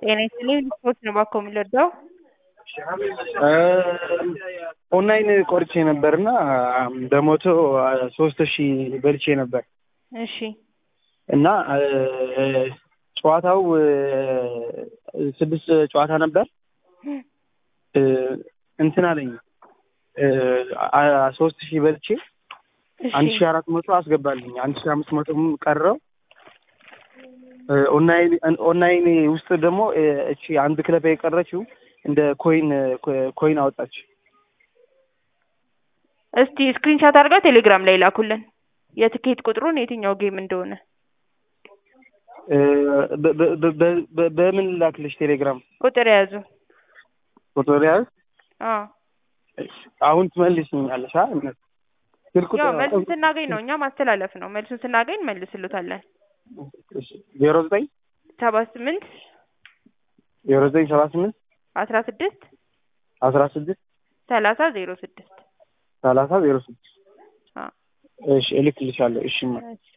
ጤና ይስጥልኝ ስፖርት ነው እባክዎ የምንረዳው? ኦንላይን ቆርጬ ነበር እና በሞቶ ሶስት ሺህ በልቼ ነበር እሺ እና ጨዋታው ስድስት ጨዋታ ነበር እንትን አለኝ ሶስት ሺህ በልቼ አንድ ሺህ አራት መቶ አስገባልኝ አንድ ሺህ አምስት መቶም ቀረው ኦንላይን ኦንላይን ውስጥ ደግሞ እቺ አንድ ክለብ የቀረችው እንደ ኮይን ኮይን አወጣች። እስቲ ስክሪንሻት አድርገው ቴሌግራም ላይ ላኩልን የትኬት ቁጥሩን የትኛው ጌም እንደሆነ። በምን ላክልሽ? ቴሌግራም ቁጥር የያዙ ቁጥር ያዝ። አዎ አሁን ትመልስኛለሽ? አ ስልክ ያው ቁጥር መልሱን ስናገኝ ነው እኛ ማስተላለፍ ነው። መልሱን ስናገኝ መልስልታለን። ዜሮ ዘጠኝ ሰባ ስምንት ዜሮ ዘጠኝ ሰባ ስምንት አስራ ስድስት አስራ ስድስት ሰላሳ ዜሮ ስድስት ሰላሳ ዜሮ ስድስት አዎ እሺ እልክልሻለሁ። እሺ ማ እሺ